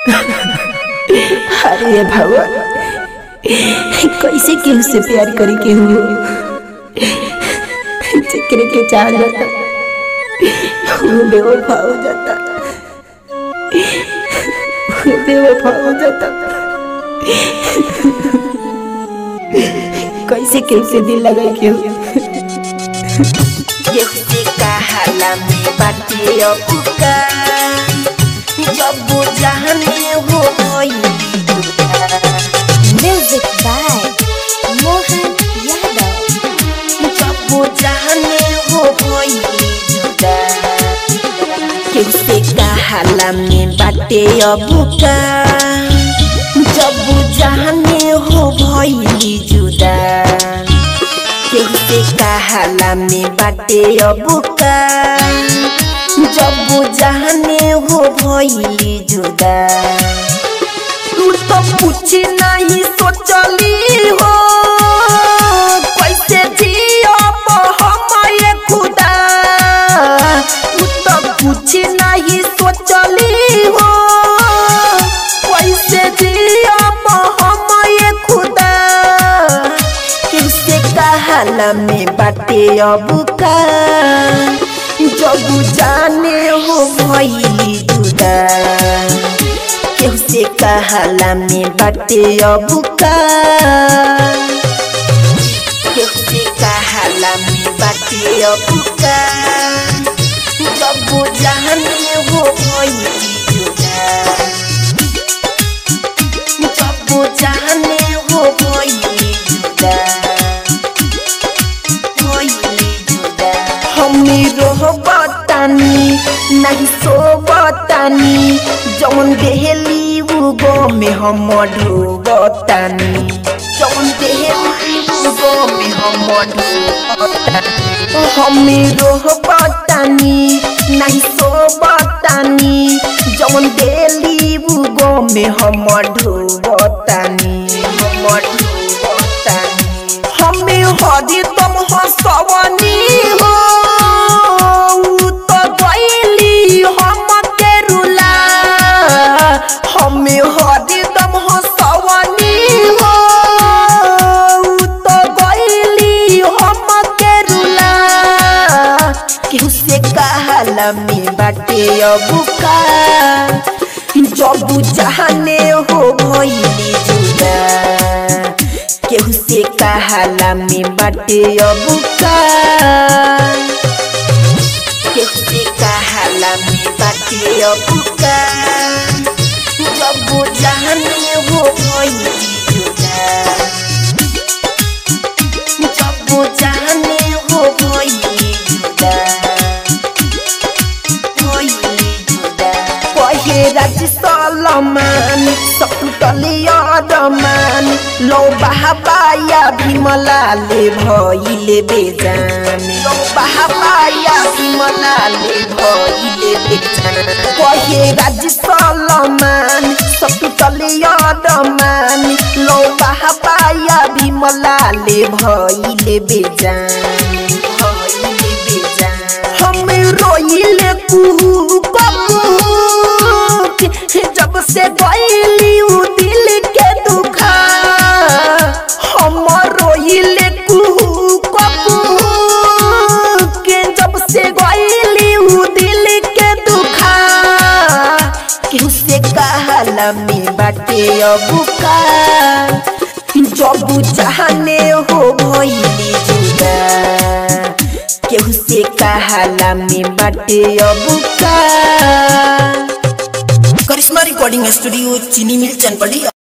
अरे भगवान कैसे केहू से प्यार करी केहू जेकरे के चाह जाता वो बेवफा हो जाता वो बेवफा हो जाता कैसे केहू से दिल लगा केहू जैसे कहाला में बाटे अपुका जब जाने हो गई Music by Mohan Yadav. जब जाने हो गई जुदा कैसे कहाला में बाटे अबुका जब जाने हो भइली जुदा कैसे कहाला में बाटे अबुका जब जाने हो भइली जुदा तू तो कुछ नहीं सोचली हो कैसे जियब हम ये खुदा तू तो कुछ नहीं सोचली हो कैसे जियब हम ये खुदा किससे कहाला में बाटे अब का जब जाने हो भइली जुदा केहू से कहाला में बाटे अब का केहू से कहाला में बाटे अब का जब जाने हो भइली जुदा जब जाने हो भइली जुदा भइली जुदा हमी रोहबतानी नहीं सोबतानी जौन देहली उगो में हम ढोबतानी जौन देहली उगो में हम ढोबतानी हमी रोहबतानी नहीं सोबतानी जौन देहली उगो में हम ढोबतानी हम ढोबतानी हमें हरी तुम हंसवनी हो उ तो गईली हम के रुला हमें हरी तुम हंसवनी हो उ तो गईली हम के रुला केहू से कहाला में बाटे अबुका जब जाने हो भइली जुदा केहू से कहाला में बाटे अबुका केहू से कहाला में बाटे अबुका जब जाने हो भइली जुदा जब जाने हो भइली जुदा भइली जुदा कहे राज सलमान सकुटलिया रमान लो बहाबाया भीमलाले भइले बेजान लो बहाबाया भीमलाले भइले बेजान कहे राज सलमान सकुटलिया रमान लो बहाबाया भीमलाले भइले बेजान भइले बेजान हम रोइले कुहू कबू जब से गईली उ दिल के दुखा हम रोइले कुहू कबू के जब से गईली उ दिल के दुखा केहू से कहाला में बाटे अबुका जब जाने हो भइली जुदा केहू से कहाला में बाटे अबुका करिश्मा रिकॉर्डिंग स्टूडियो चीनी मिल चनपड़ी